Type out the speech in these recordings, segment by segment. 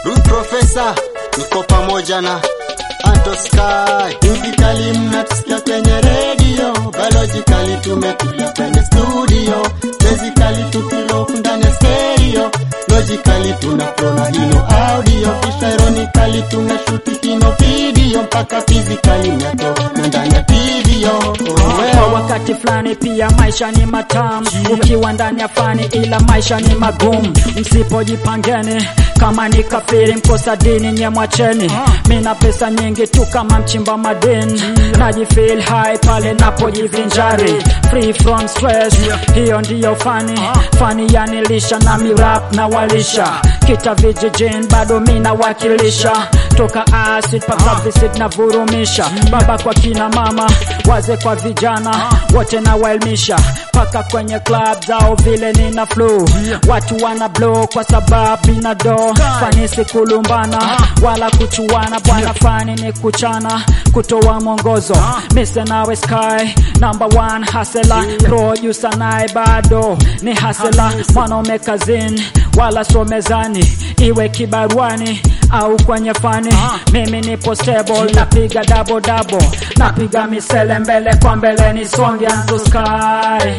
Root Professor, niko pamoja na Anto Sky. Physically mnatusikia kwenye radio, biologically tumetulia kwenye studio, basically tukirock ndani ya stereo, logically tuna flow na hino audio, kisha ironically tuna shoot hino video, mpaka physically mnato na ndani ya video. Oh, Kwa well. wakati fulani pia maisha ni matamu ukiwa ndani ya fani, ila maisha ni magumu msipojipangeni. Kama ni kafiri mkosa dini nye mwacheni. Mina pesa nyingi tu kama mchimba madini, najifeel high pale napojivinjari, free from stress. Hiyo ndiyo fani, fani yanilisha na mirap na walisha kita vijijini, bado mina wakilisha toka acid paka visit na vurumisha, baba kwa kina mama, waze kwa vijana wote na waelimisha, paka kwenye club zao vile nina flow, watu wana blow kwa sababu ina do fanisi kulumbana wala kuchuana, bwana fani ni kuchana, kutoa mwongozo mise nawe sky number one hasela producer naye bado ni hasela, mwanaume kazini wala so mezani, iwe kibaruani au kwenye fani, mimi nipo stable, napiga double double, napiga misele mbele kwa mbele, ni songe to sky.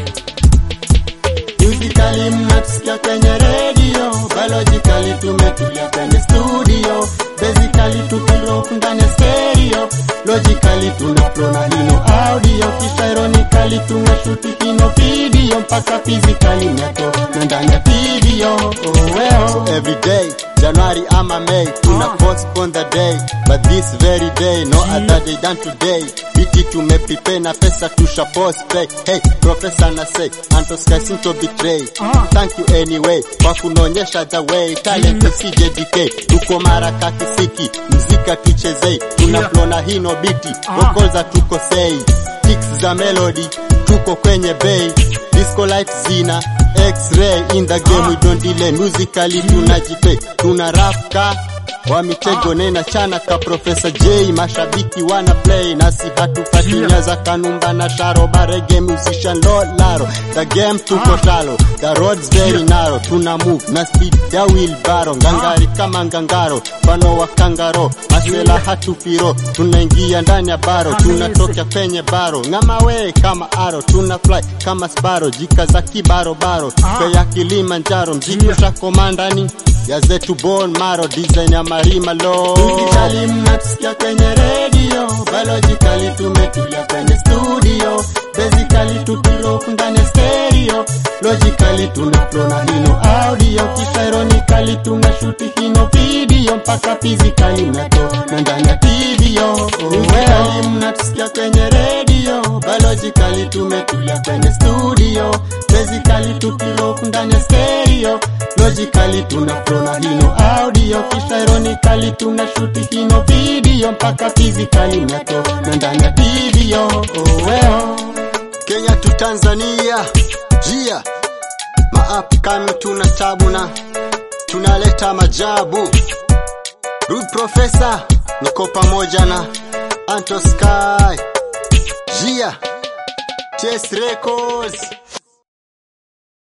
Physically mnatusikia kwenye radio, biologically tumetulia kwenye studio, basically tukirock ndani ya stereo, logically tuna flow na hino audio, kisha ironically tuna shoot hino video, mpaka physically mnato na ndani ya video. Oh well. So every day, January ama May, tuna postpone the day, but this very day, no other day than today. Viti tumepipe na pesa tusha post pay. Hey, professor na say, Anto Sky sinto betray. Ah. Thank you anyway, kwa kunaonyesha the way, talent isije decay. Tuko maraka kisiki, mzika tuchezei, tuna Yeah. flow na hino biti, Ah. vocals hatukosei. Kicks za melody, tuko kwenye bay, disco light zina X-ray in the game, Ah. we don't delay. Musically tunajipe, tuna rap ka wa mitego nena chana ka Professor J, mashabiki wana play nasi hatupati Yeah. nyaza kanumba na sharo barege musician lo laro the game tuko Ah. shalo the roads very narrow tuna move na speed ya wheelbarrow ngangari kama ngangaro mfano wa kangaro masela Yeah. hatupiro tunaingia ndani ya baro Amazing. tunatoka kwenye baro ngama we kama aro tuna fly kama sparo jika za kibarobaro Ah. kwa ya Kilimanjaro mziki Yeah. ushakomandani ya zetu bone maro design ya marima lo Physically mnatusikia kwenye radio biologically tumetulia kwenye studio basically tukirock ndani ya stereo logically tuna flow na hino audio kisha ironically tuna shoot hino video mpaka physically mnato na ndani ya video Physically mnatusikia kwenye radio biologically tumetulia kwenye studio basically tukirock ndani ya stereo logically tuna flow na hino audio kisha ironically tuna shoot hino video mpaka physically mnato na ndani ya video oh well. Kenya tu Tanzania jia maap kami tuna tabu na tunaleta majabu Rude Professor niko pamoja na Anto Sky jia TS Records